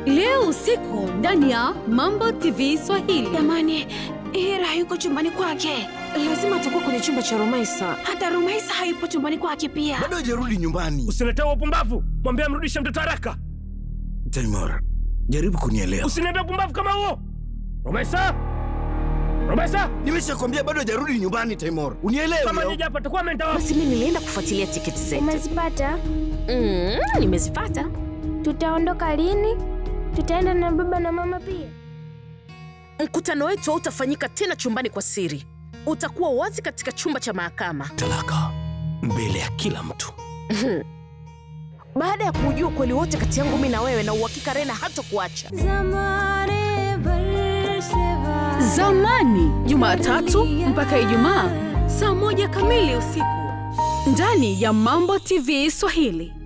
leo usiku ndani ya Mambo TV Swahili. Jamani, Hira hayuko chumbani kwake, lazima atakuwa kwenye chumba cha Rumaisa. Hata Rumaisa hayupo chumbani kwake pia. bado hajarudi nyumbani. Usiletee upumbavu, mwambie amrudishe mtoto haraka. Taimur, jaribu kunielewa. Usiniambie upumbavu kama huo. Romesa, Romesa, Nimeshakwambia bado hajarudi nyumbani, Taimur. Unielewe. kama au? nyija hapa atakuwa ameenda wapi? Basi mimi nilienda kufuatilia tiketi zetu. Umezipata? Mm, nimezipata. Tutaondoka lini? Tutaenda na baba na mama pia? Mkutano wetu hautafanyika tena chumbani kwa siri, utakuwa wazi katika chumba cha mahakama. Talaka mbele ya kila mtu. Baada ya kuujua ukweli wote kati yangu mimi na wewe, na uhakika Rena hata kuacha. Zamani, Jumatatu mpaka Ijumaa saa moja kamili usiku ndani ya Mambo TV Swahili.